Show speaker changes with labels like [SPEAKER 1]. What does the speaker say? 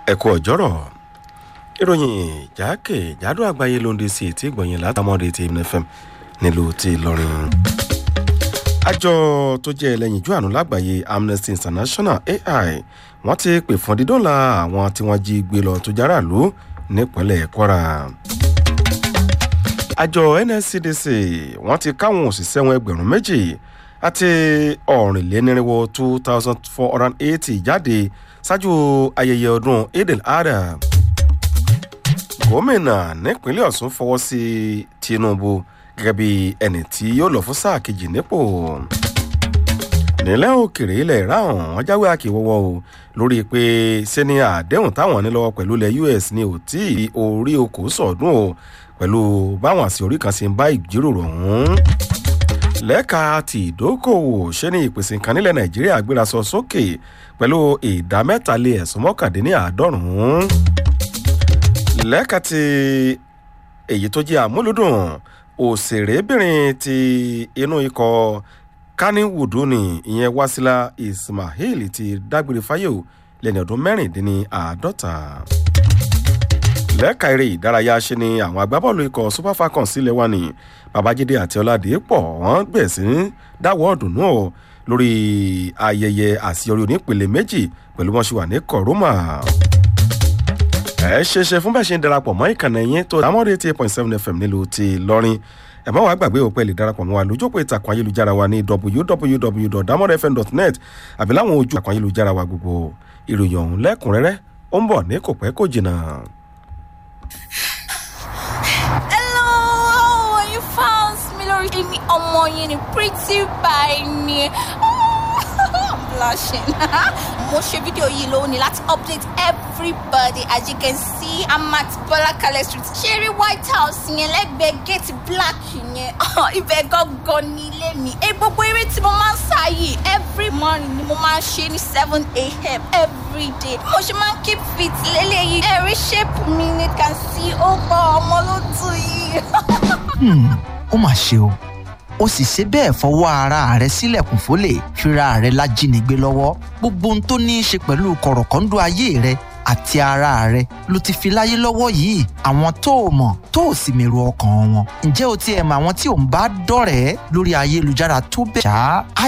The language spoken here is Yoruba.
[SPEAKER 1] ẹ kú ọjọ́rọ̀ ìròyìn jákèjádò àgbáyé ló ń de sí etí ìgbọ̀nyìn látàmọ́dé ti fm nílùú ti Ìlọrin. àjọ tó jẹ́ ẹlẹ́yinjú àánú lágbàáyé Amnesty International AI wọ́n ti pè fún dídọ́là àwọn tí wọ́n jí gbé lọ tó járàlú nípínlẹ̀ Kwara. àjọ NSCDC wọ́n ti káwọn òṣìṣẹ́ wọn ẹgbẹ̀rún méjì àti ọ̀rìnlénírínwó two thousand four hundred eighty jáde ṣáájú ayẹyẹ ọdún Eid al-Adha gómìnà nípínlẹ̀ Ọ̀ṣun fọwọ́ sí Tinubu gẹ́gẹ́ bí ẹni tí yóò lọ fún sáà kejì nípò nílẹ̀ òkèrè ilẹ̀ iran wọ́n jáwé àkèwọ́wọ́ o lórí pé ṣé ni àdéhùn táwọn ní lọ́wọ́ pẹ̀lú ilẹ̀ US ní ò tí orí okò sọ̀dún o pẹ̀lú báwọn àti orí kan ṣe ń bá ìjíròrò ọ̀hún lẹ́ka ti ìdókòwò ṣé ní ìpèsè nǹkan nílẹ̀ Nàìjíríà gbéra sọ sókè pẹ̀lú ìdá mẹ́tàlé ẹ̀sùn mọ́kàndínláàádọ́rùn-ún lẹ́ka ti èyí tó jẹ́ àmúlùdùn òṣèrébìnrin ti inú ikọ̀ Kannywood ni ìyẹn Wasila Ismail ti dágbére fáyé o lẹ́ni ọdún mẹ́rìndínláàádọ́ta lẹ́ka eré ìdárayá ṣe ni àwọn agbábọ́ọ̀lù ikọ̀ Super Falcons sílẹ̀ wà ní Babájídé àti Ọládìpọ̀ wọ́n bẹ̀rẹ̀ sí dáwọ́ ọ̀dùnnú o lórí ayẹyẹ àṣeyọrí onípele méjì pẹ̀lú wọn ṣe wà ní kọ̀rọ́mà ẹ ṣe ṣe fún bẹ́ẹ̀ ṣe ń darapọ̀ mọ́ ìkànnì yín tó dámọ́dé eighty point seven fm nílùú ti lọ́rin ẹ má wàá gbàgbé òpẹ́ lè darapọ̀ mọ́ wa lójókòó ìtàkùn ayélujára wa ní www.damodfm.net àbí láwọn ojú ìtàkùn ayélujára wa gbogbo ìròyìn ọ̀hún lẹ́kùnrẹ́rẹ́ ó ń bọ̀ ní kò pẹ́ kò jìnnà.
[SPEAKER 2] Hello, how are you fans mi lórí èmi ọmọ yín ni pretty by ni. I'm blushing. Mo ṣe fídíò yìí lónìí láti update everybody as you can see I'm at Bọ́lákalẹ̀ street. Ṣeré White House yẹn lẹ́gbẹ̀ẹ́ gate black yẹn. Ibẹ̀ gangan ní ilé mi. Ẹ gbogbo eré tí mo máa ń sá yìí every morning ni mo máa ń ṣe ní seven a.m. every day. Mo ṣe máa ń keep fit lélẹ́yìí. Ẹ̀rí shape mi ni can see ó gbọ́ ọmọ ló tù yìí.
[SPEAKER 3] ó mà ṣe o ó sì ṣe bẹ́ẹ̀ fọwọ́ ara rẹ̀ sílẹ̀kùn fólè fira rẹ̀ lájínigbé lọ́wọ́ gbogbo ohun tó ní í ṣe pẹ̀lú kọ̀rọ̀kọ́ńdú ayé rẹ̀ àti ara rẹ̀ ló ti fi láyé lọ́wọ́ yìí àwọn tó o mọ̀ tó o sì mèrò ọkàn wọn ǹjẹ́ o ti ẹ̀ mọ̀ àwọn tí ò ń bá dọ̀rẹ́ lórí ayélujára tó bẹ̀ ṣá